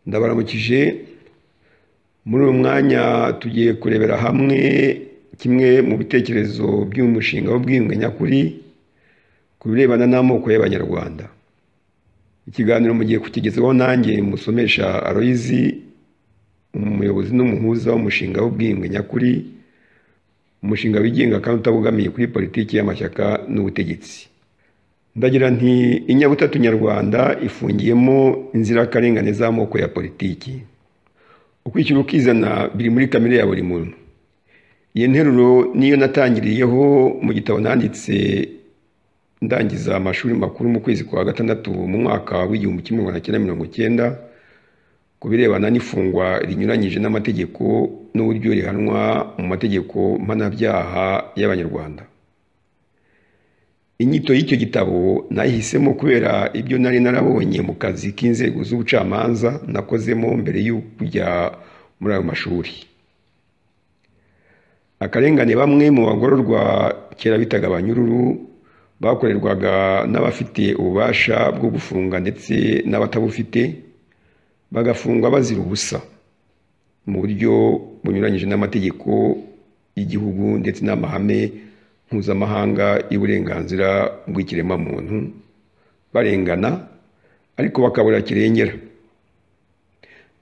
ndabaramukije muri uyu mwanya tugiye kurebera hamwe kimwe mu bitekerezo by'umushinga w'ubwiyunge nyakuri ku birebana n'amoko y'abanyarwanda ikiganiro mugiye kukigezaho nanjye musomesha aroyizi umuyobozi n'umuhuza w'umushinga w'ubwiyunge nyakuri umushinga wigenga kandi utabogamiye kuri politiki y'amashyaka n'ubutegetsi ndagira nti inyabutatu nyarwanda ifungiyemo inzirakarengane z'amoko ya politiki ukwishyira ukizana biri muri kamere ya buri muntu iyi nteruro niyo natangiriyeho mu gitabo nanditse ndangiza amashuri makuru mu kwezi kwa gatandatu mu mwaka w'igihumbi kimwe magana cyenda mirongo icyenda ku birebana n'ifungwa rinyuranyije n'amategeko n'uburyo rihanwa mu mategeko mpanabyaha y'abanyarwanda inyito y'icyo gitabo nayihisemo kubera ibyo nari narabonye mu kazi k'inzego z'ubucamanza nakozemo mbere yo kujya muri ayo mashuri akarengane bamwe mu bagororwa kera bitaga abanyururu bakorerwaga n'abafite ububasha bwo gufunga ndetse n'abatabufite bagafungwa bazira ubusa mu buryo bunyuranyije n'amategeko y'igihugu ndetse n'amahame mpuzamahanga y'uburenganzira bw'ikiremwamuntu barengana ariko bakabura kirengera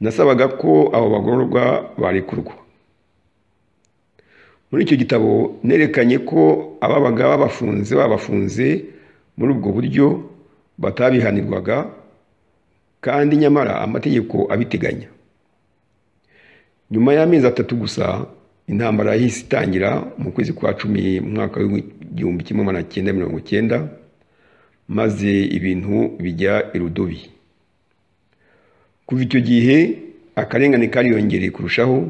nasabaga ko abo bagororwa barekurwa muri icyo gitabo nerekanye ko ababaga babafunze babafunze muri ubwo buryo batabihanirwaga kandi nyamara amategeko abiteganya nyuma y'amezi atatu gusa intambara yahise itangira mu kwezi kwa cumi mu mwaka w'igihumbi kimwe magana cyenda mirongo icyenda maze ibintu bijya irudubi kuva icyo gihe akarengane kariyongereye kurushaho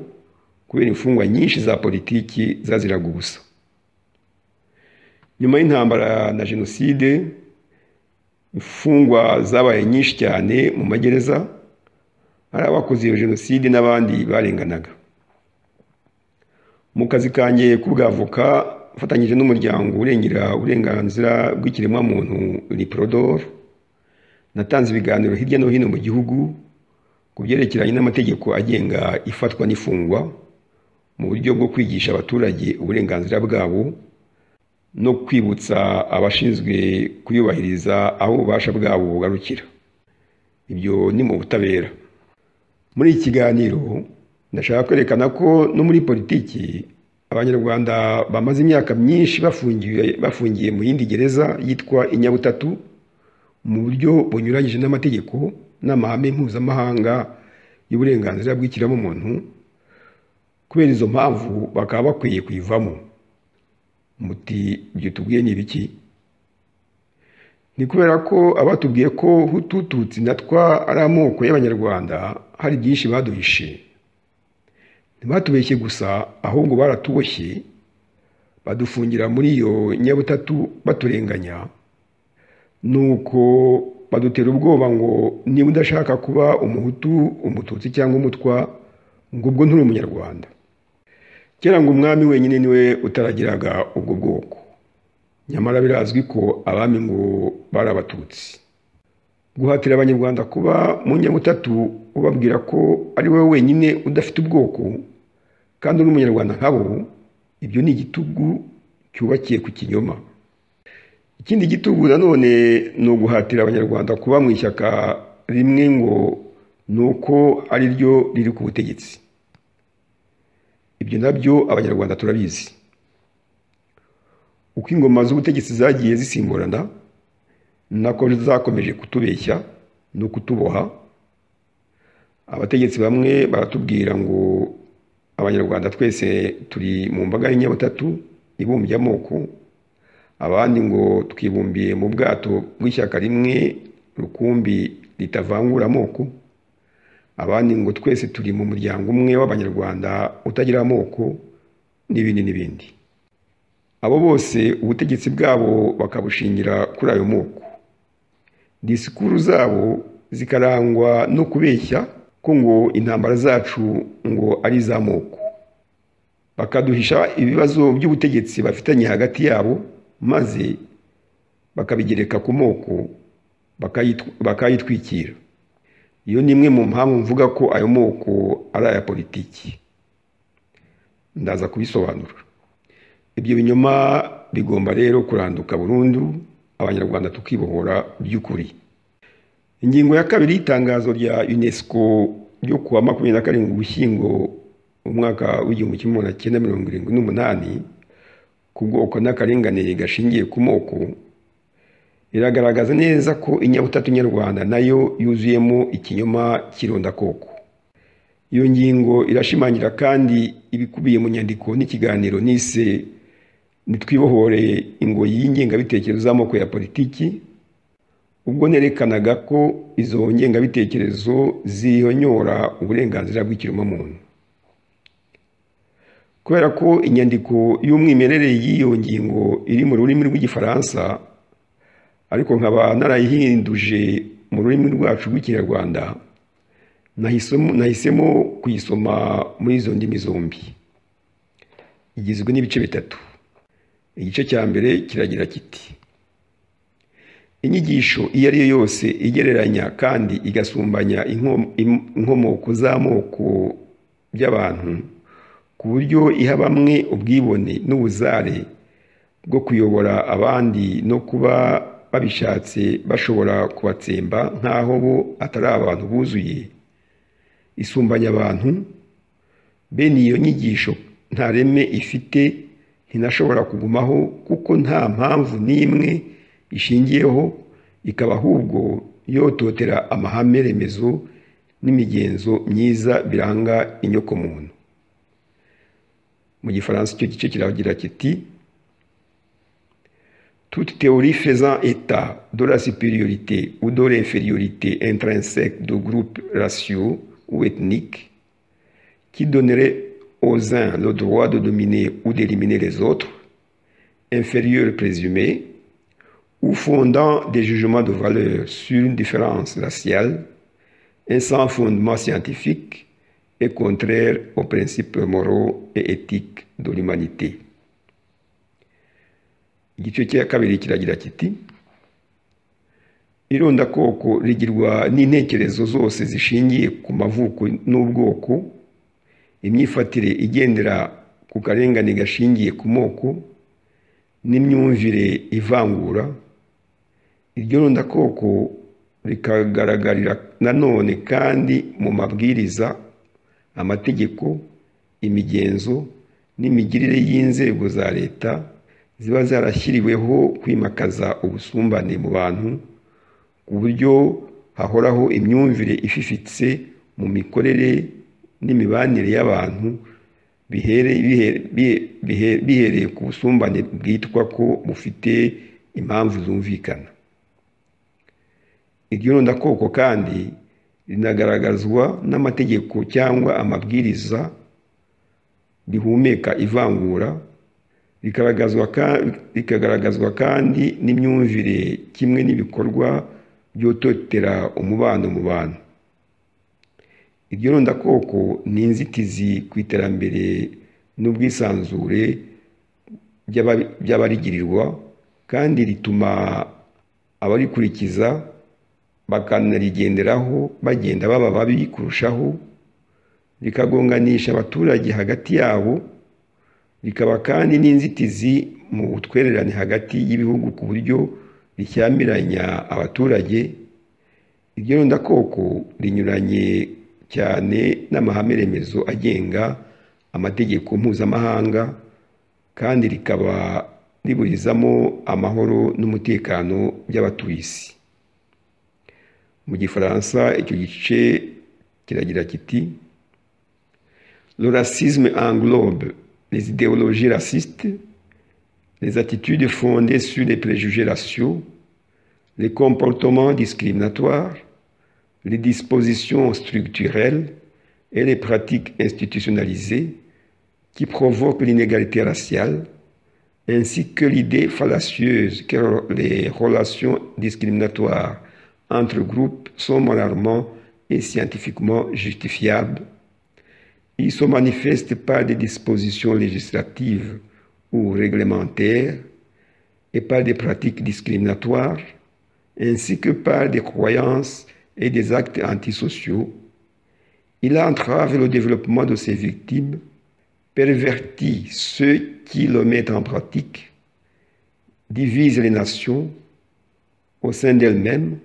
kubera imfungwa nyinshi za politiki zaziraga ubusa nyuma y'intambara na jenoside imfungwa zabaye nyinshi cyane mu magereza ari abakoze iyo jenoside n'abandi barenganaga mu kazi kanjye k'ubwavoka mfatanyije n'umuryango urengera uburenganzira bw'ikiremwamuntu riporodor natanze ibiganiro hirya no hino mu gihugu ku byerekeranye n'amategeko agenga ifatwa n'ifungwa mu buryo bwo kwigisha abaturage uburenganzira bwabo no kwibutsa abashinzwe kuyubahiriza aho ububasha bwabo bugarukira ibyo ni mu butabera muri iki kiganiro ndashaka kwerekana ko no muri politiki abanyarwanda bamaze imyaka myinshi bafungiye bafungiye mu yindi gereza yitwa inyabutatu mu buryo bunyuranyije n'amategeko n'amahame mpuzamahanga y'uburenganzira bw'ikiremwamuntu kubera izo mpamvu bakaba bakwiye kuyivamo muti ibyo tubwiye ni ibiki ni kubera ko abatubwiye ko hutututsi natwa ari amoko y'abanyarwanda hari byinshi baduhishe ntibatubeshye gusa ahubwo baratuboshye badufungira muri iyo nyabutatu baturenganya nuko badutera ubwoba ngo niba udashaka kuba umuhutu umututsi cyangwa umutwa ngo ubwo nturi umunyarwanda kera ngo umwami wenyine niwe utaragiraga ubwo bwoko nyamara birazwi ko abami ngo bari abatutsi guhatira abanyarwanda kuba mu nyabutatu ubabwira ko ari wowe wenyine udafite ubwoko kandi uri umunyarwanda nkabo ibyo ni igitugu cyubakiye ku kinyoma ikindi gitugu nanone ni uguhatira abanyarwanda kuba mu ishyaka rimwe ngo ni uko ari ryo riri ku butegetsi ibyo nabyo abanyarwanda turabizi uko ingoma z'ubutegetsi zagiye zisimburana nako zakomeje kutubeshya no kutuboha abategetsi bamwe baratubwira ngo abanyarwanda twese turi mu mbaga y'inyabutatu ibumbye amoko abandi ngo twibumbiye mu bwato bw'ishyaka rimwe rukumbi ritavangura amoko abandi ngo twese turi mu muryango umwe w'abanyarwanda utagira amoko n'ibindi n'ibindi abo bose ubutegetsi bwabo bakabushingira kuri ayo moko disikuru zabo zikarangwa no kubeshya ko ngo intambara zacu ngo ari iz'amoko bakaduhisha ibibazo by'ubutegetsi bafitanye hagati yabo maze bakabigereka ku moko bakayitwikira iyo ni imwe mu mpamvu mvuga ko ayo moko ari aya politiki ndaza kubisobanura ibyo binyoma bigomba rero kuranduka burundu abanyarwanda tukibohora by'ukuri ingingo ya kabiri y'itangazo rya unesco ryo kuwa makumyabiri na karindwi ugushyingo mu mwaka w'igihumbi kimwe magana cyenda mirongo irindwi n'umunani ku bwoko n'akarengane gashingiye ku moko iragaragaza neza ko inyabutatu nyarwanda nayo yuzuyemo ikinyoma cy'irondakoko iyo ngingo irashimangira kandi ibikubiye mu nyandiko n'ikiganiro nise nitwibohore ingoyi y'ingengabitekerezo z'amoko ya politiki ubwo nerekanaga ko izo ngengabitekerezo zihonyora uburenganzira bw'ikiremwamuntu kubera ko inyandiko y'umwimerere y'iyo ngingo iri mu rurimi rw'igifaransa ariko nkaba narayihinduje mu rurimi rwacu rw'ikinyarwanda nahisemo kuyisoma muri izo ndimi zombi igizwe n'ibice bitatu igice cya mbere kiragira kiti inyigisho iyo ari yo yose igereranya kandi igasumbanya inkomoko z'amoko by'abantu ku buryo iha bamwe ubwibone n'ubuzare bwo kuyobora abandi no kuba babishatse bashobora kubatsemba nk'aho bo atari abantu buzuye isumbanya abantu bene iyo nyigisho nta reme ifite ntinashobora kugumaho kuko nta mpamvu n'imwe ishingiyeho ikaba ahubwo yototera amahame remezo n'imigenzo myiza biranga inyokomuntu mu gifaransa icyo gice kiragira kiti toute théorie faisant état de la supériorité ou de l'infériorité intrinsèque du groupe raciaux ou ethnique qui donnerait aux uns le droit de dominer ou d'éliminer les autres, inférieurs présumés, ou fondant des jugements de valeur sur une différence raciale, un sans fondement scientifique et contraire aux principes moraux et éthiques de l'humanité. igice cya kabiri kiragira kiti irondakoko rigirwa n'intekerezo zose zishingiye ku mavuko n'ubwoko imyifatire igendera ku karengane gashingiye ku moko n'imyumvire ivangura iryo rondakoko rikagaragarira nanone kandi mu mabwiriza amategeko imigenzo n'imigirire y'inzego za leta ziba zarashyiriweho kwimakaza ubusumbane mu bantu ku buryo hahoraho imyumvire ififitse mu mikorere n'imibanire y'abantu bihereye ku busumbane bwitwa ko bufite impamvu zumvikana iryo rondakoko kandi rinagaragazwa n'amategeko cyangwa amabwiriza rihumeka ivangura rikagaragazwa kandi n'imyumvire kimwe n'ibikorwa byototera umubano mu bantu iryo rondakoko ni inzitizi ku iterambere n'ubwisanzure by'abarigirirwa kandi rituma abarikurikiza bakanarigenderaho bagenda baba babi kurushaho rikagonganisha abaturage hagati yabo rikaba kandi n'inzitizi mu butwererane hagati y'ibihugu ku buryo rishyamiranya abaturage iryo rondakoko rinyuranye cyane n'amahame remezo agenga amategeko mpuzamahanga kandi rikaba riburizamo amahoro n'umutekano by'abatuye isi mu gifaransa icyo gice kiragira kiti le racisme englobe les idéologies racistes les attitudes fondées sur les préjugés raciaux les comportements discriminatoires les dispositions structurelles et les pratiques institutionnalisées qui provoquent l'inégalité raciale, ainsi que l'idée fallacieuse que les relations discriminatoires entre groupes sont moralement et scientifiquement justifiables. Ils se manifestent par des dispositions législatives ou réglementaires et par des pratiques discriminatoires, ainsi que par des croyances et des actes antisociaux, il entrave le développement de ses victimes, pervertit ceux qui le mettent en pratique, divise les nations au sein d'elles-mêmes,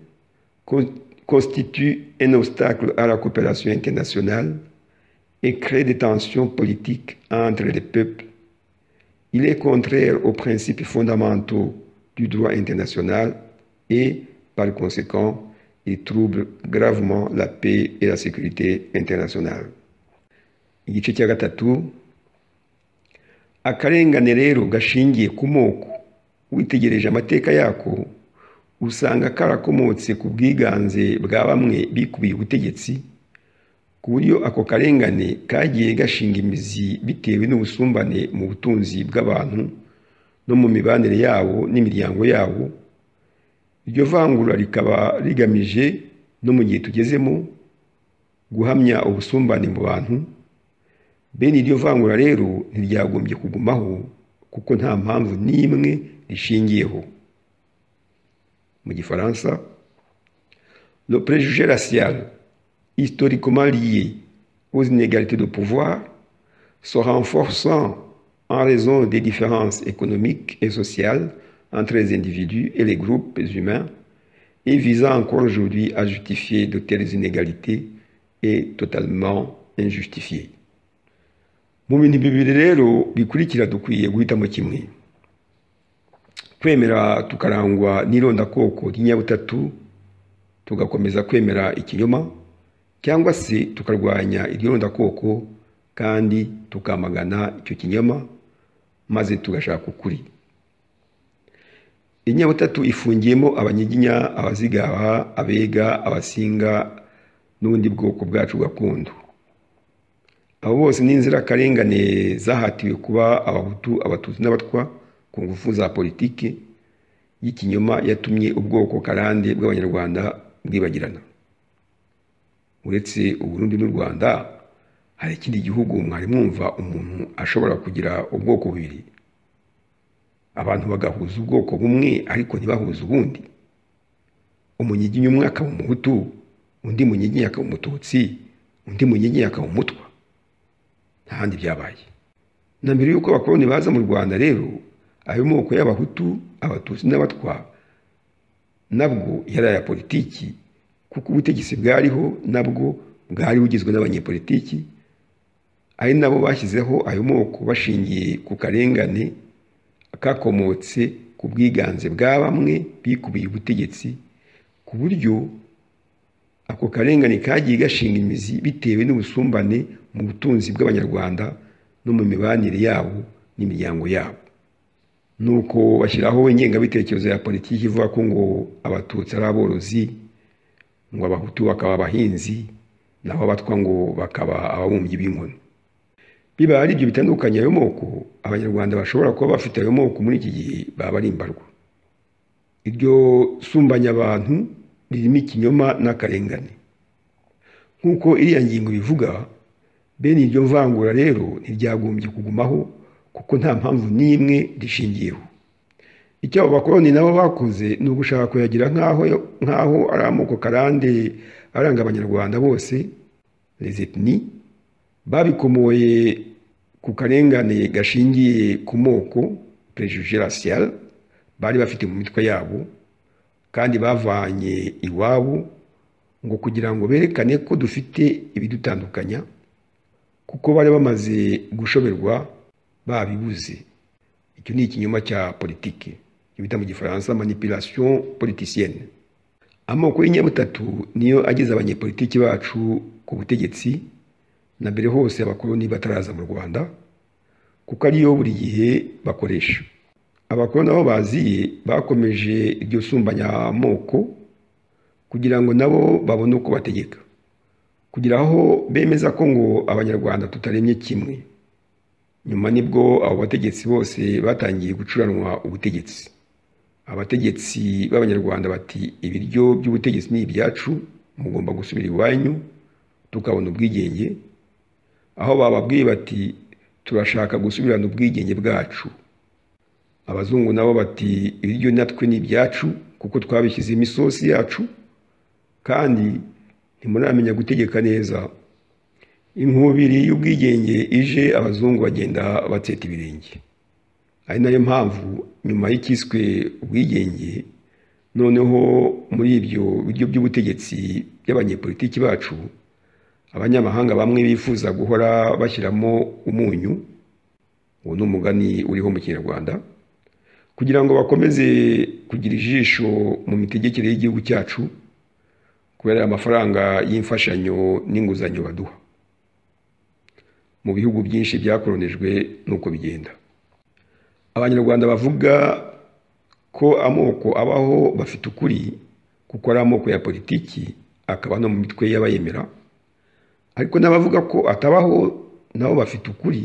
constitue un obstacle à la coopération internationale et crée des tensions politiques entre les peuples. Il est contraire aux principes fondamentaux du droit international et, par conséquent, il trouble gravement la paix et la sécurité internationale. igice cya gatatu akarengane rero gashingiye ku moko witegereje amateka yako usanga karakomotse ku bwiganze bwa bamwe bikubiye ubutegetsi ku buryo ako karengane kagiye gashinga imizi bitewe n'ubusumbane mu butunzi bw'abantu no mu mibanire yabo n'imiryango yabo iryo vangura rikaba rigamije no mu gihe tugezemo guhamya ubusumbane mu bantu bene iryo vangura rero ntiryagombye kugumaho kuko nta mpamvu n'imwe rishingiyeho mu gifaransa le préjugé racial historiquement lié aux inégalités de pouvoir se renforçant en raison des différences économiques et sociales entre les individus et les groupes humains et visant encore aujourd'hui à justifier de telles inégalités est totalement injustifié. mu bintu bibiri rero bikurikira dukwiye guhitamo kimwe kwemera tukarangwa n'irondakoko ry'inyabutatu tugakomeza kwemera ikinyoma cyangwa se tukarwanya iryo rondakoko kandi tukamagana icyo kinyoma maze tugashaka ukuri inyabutatu ifungiyemo abanyiginya abazigaha abega abasinga n'ubundi bwoko bwacu gakondo abo bose ni inzirakarengane zahatiwe kuba abahutu abatutsi n'abatwa ku ngufu za politiki y'ikinyoma yatumye ubwoko karande bw'abanyarwanda bwibagirana uretse uburundi n'u rwanda hari ikindi gihugu mwari mwumva umuntu ashobora kugira ubwoko bubiri abantu bagahuza ubwoko bumwe ariko ntibahuze ubundi umunyiginya umwe akaba umuhutu undi munyiginya akaba umututsi undi munyiginya akaba umutwa nta handi byabaye na mbere y'uko abakoloni baza mu rwanda rero ayo moko y'abahutu abatutsi n'abatwa nabwo yari aya politiki kuko ubutegetsi bwariho nabwo bwari bugizwe n'abanyepolitiki ari nabo bashyizeho ayo moko bashingiye ku karengane kakomotse ku bwiganze bwa bamwe bikubiye ubutegetsi ku buryo ako karengane kagiye gashinga imizi bitewe n'ubusumbane mu butunzi bw'abanyarwanda no mu mibanire yabo n'imiryango yabo nuko bashyiraho ingengabitekerezo ya politiki ivuga ko ngo abatutsi ari aborozi ngo abahutu bakaba abahinzi naho abatwa ngo bakaba ababumbyi b'inkono biba ari ibyo bitandukanye ayo moko abanyarwanda bashobora kuba bafite ayo moko muri iki gihe baba ari imbarwa iryo sumbanya abantu ririmo ikinyoma n'akarengane nk'uko iriya ngingo bivuga bene iryo mvangura rero ntiryagombye kugumaho kuko nta mpamvu n'imwe rishingiyeho icyo abo bakoroni nabo bakoze ni ugushaka kuyagira nk'aho ari amoko karande aranga abanyarwanda bose rezitini babikomoye ku karengane gashingiye ku moko perejuje rasiyal bari bafite mu mitwe yabo kandi bavanye iwabo ngo kugira ngo berekane ko dufite ibidutandukanya kuko bari bamaze gushoberwa babibuze icyo ni ikinyoma cya politiki icyo bita mu gifaransa manipulation politicienne amoko y'inyabutatu niyo ageze abanyepolitiki bacu ku butegetsi na mbere hose abakoloni bataraza mu rwanda kuko ariyo buri gihe bakoresha abakoloni aho baziye bakomeje iryo sumbanyamoko kugira ngo nabo babone uko bategeka kugira aho bemeza ko ngo abanyarwanda tutaremye kimwe nyuma nibwo abo bategetsi bose batangiye gucuranwa ubutegetsi abategetsi b'abanyarwanda bati ibiryo by'ubutegetsi ni ibyacu mugomba gusubira iwanyu tukabona ubwigenge aho bababwiye bati turashaka gusubirana ubwigenge bwacu abazungu nabo bati ibiryo natwe ni ibyacu kuko twabishyizemo isosi yacu kandi ntimuramenya gutegeka neza inkubiri y'ubwigenge ije abazungu bagenda bateta ibirenge ari nayo mpamvu nyuma y'ikiswe ubwigenge noneho muri ibyo biryo by'ubutegetsi by'abanyepolitiki bacu abanyamahanga bamwe bifuza guhora bashyiramo umunyu uwo ni umugani uriho mu kinyarwanda kugira ngo bakomeze kugira ijisho mu mitegekere y'igihugu cyacu kubera amafaranga y'imfashanyo n'inguzanyo baduha mu bihugu byinshi byakoronijwe nuko bigenda abanyarwanda bavuga ko amoko abaho bafite ukuri kuko ari amoko ya politiki akaba no mu mitwe y'abayemera ariko n'abavuga ko atabaho nabo bafite ukuri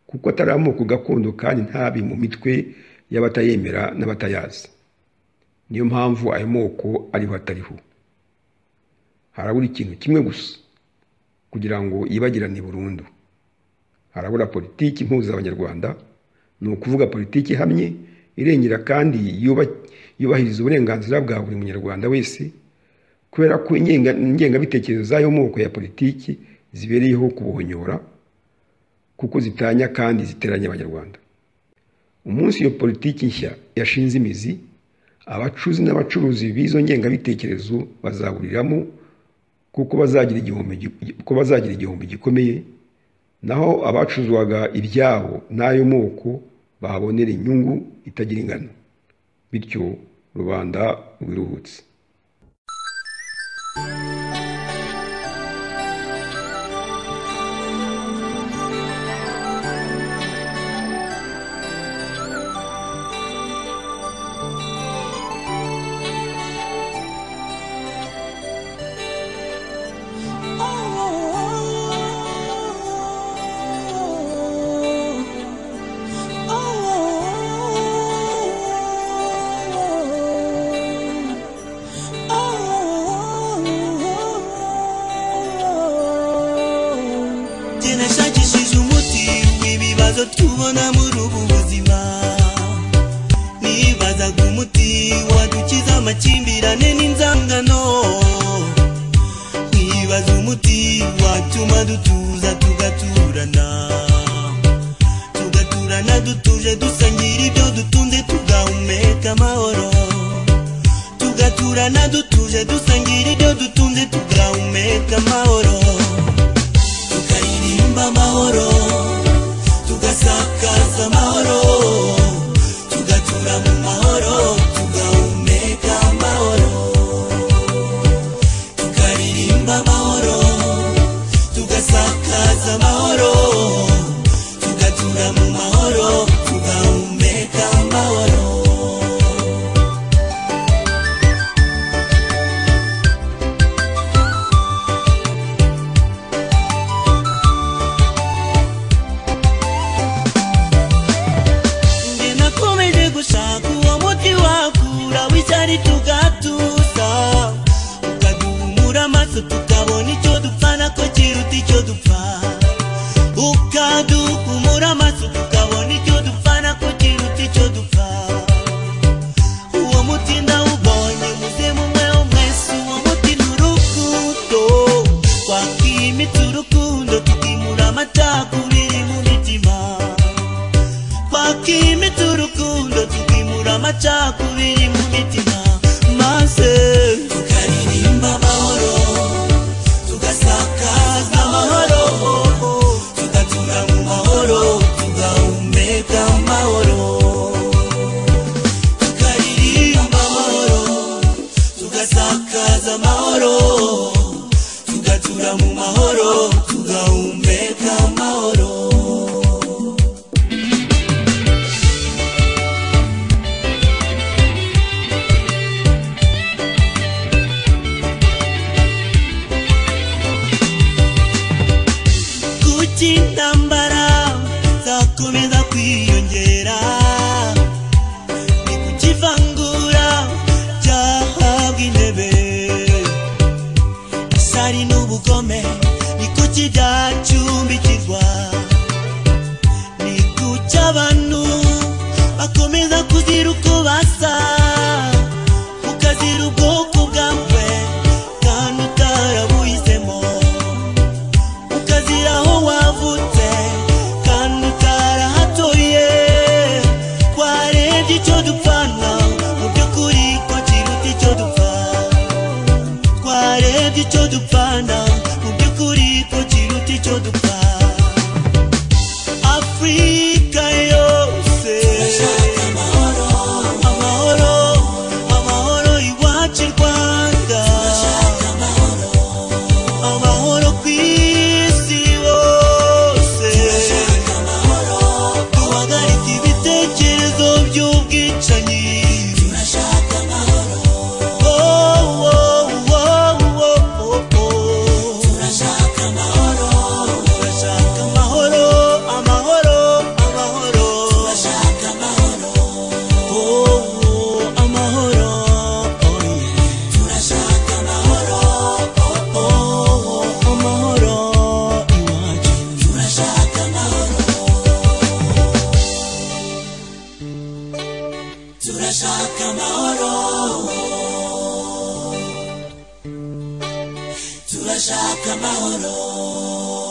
kuko atari amoko gakondo kandi ntabi mu mitwe y'abatayemera n'abatayazi niyo mpamvu ayo moko ariho atariho harabura ikintu kimwe gusa kugira ngo yibagirane burundu harabura politiki impuza abanyarwanda ni ukuvuga politiki ihamye irengera kandi yubahiriza uburenganzira bwa buri munyarwanda wese kubera ko ingengabitekerezo z'ayo moko ya politiki zibereyeho kubuhonyora kuko zitanya kandi ziteranya abanyarwanda umunsi iyo politiki nshya yashinze imizi abacuzi n'abacuruzi b'izo ngengabitekerezo bazaburiramo kuko bazagira igihombo gikomeye naho abacuzwaga ibyabo n'ayo moko bahabonera inyungu itagira ingano bityo rubanda rwiruhutse nashakishije umuti w'ibibazo tubona muri ubu buzima nibazaga umuti wadukiza amakimbirane n'inzangano nibaza umuti watuma dutuza tugaturana tugaturana dutuje dusangira ibyo dutunze tugahumeka amahoro tugaturana dutuje dusangira ibyo dutunze tugahumeka amahoro tukaririmba amahoro tugasakaza amahoro tugatura mu mahoro tugahumeka amahoro tukaririmba amahoro tugasakaza amahoro tugatura mu mahoro tugahumeka amahoro Nge nakomeje gushaka uwo muti wakura w'icyari tugatuza ukaduhumura amaso tukabona icyo dupfana ko kiruta icyo dupfa ukaduhumura amaso tukabona icyo dupfana ko kiruta icyo dupfa uwo muti ndawubonye muze mumwe wo mwese uwo muti ni urukundo twakimitse urukundo tukimura amacakubiri mu mitima twakimitse urukundo tukimura amacakubiri mu mitima maze tukaririmba amahoro tugasakaza amahoro tugatura mu mahoro tugahumeka amahoro tukaririmba amahoro tugasakaza amahoro tugatura mu mahoro tugahumeka amahoro kuki intambara zakomeza kwiyongera ni kuki ivangura ryahabwa intebe isari n'ubugome ni kuki byacumbikirwa ni kuki abantu bakomeza kuzira uko basa ukazira ubwoko bwa mwe bwa urebye icyo dupfana mu by'ukuri ko kiruta icyo dupfa afurika yose amahoro amahoro iwacu i rwanda amahoro ku isi hose duhagarike ibitekerezo by'ubwicanyi Oh, oh, oh, oh, oh, oh. Turashaka amahoro, amahoro, amahoro. Oh, oh, amahoro, oh, yeah. Oh, oh, amahoro iwacu. Turashaka amahoro